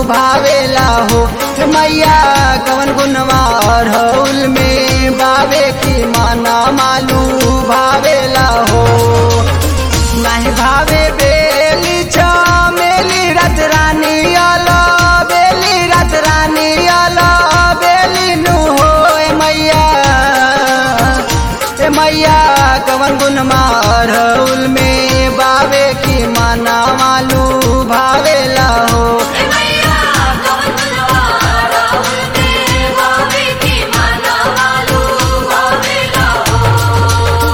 भावेला हो हे मैया कवन गुनवा अरहुल में बावे की माना मालू भावेला हो नहीं भावे बेली चमेली रत रानी अला बेली रत रानी अला बेली नु हो ए मैया ए मैया कवन गुन मारहुल में बावे की माना मालू भावेला हो मैया कवन गुनवा राहुल में भावे की माना मालू भावेला हो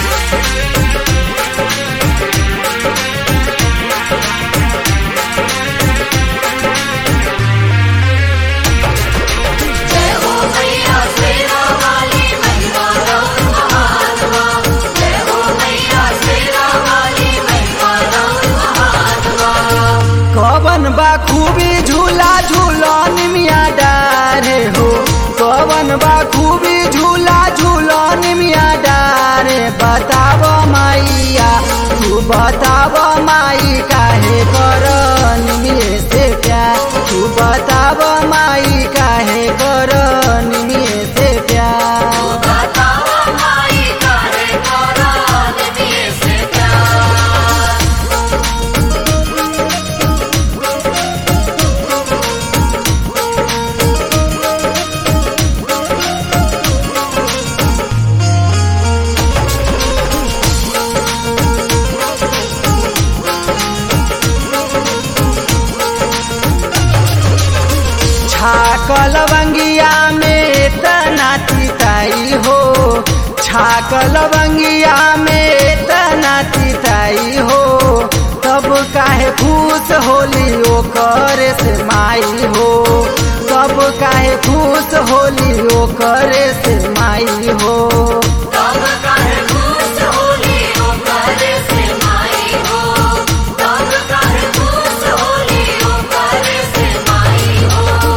जय हो मैया शेरा वाली महिमा राउर महात्मा जय हो मैया शेरा वाली महिमा राउर महात्मा कवन बा खूबी झूला झूलन मिया डारे हो कवन बा खूबी झूला झूलन मिया डारे बताव माइया तू बताव माई काहे करन मिये से प्यार तू बताव माई काहे करन मिये से प्यार बतावा माई काहे करान दिए से प्यार छाकल बंगिया में तना तिताई हो छाकल बंगिया में तना तिताई हो तब काहे खुश होली ओकर से माई हो तब काहे खुश होली ओकर से माई हो तब काहे खुश होली ओ करे से माई हो तब काहे खुश होली ओ करे से माई हो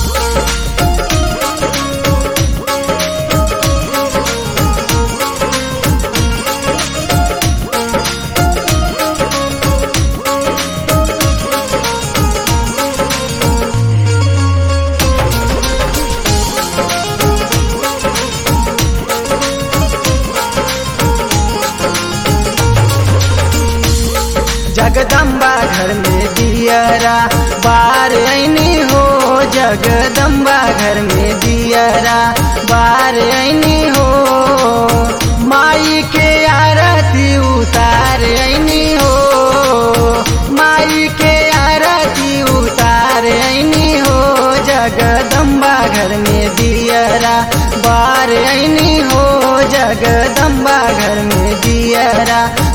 जगदम्बा घर में दियरा बार ऐनी हो जगदम्बा घर में दियरा बार ऐनी हो माई के आरती उतार ऐनी हो माई के आरती उतार ऐनी हो जगदम्बा घर में दियरा बार ऐनी हो जगदम्बा घर में दियरा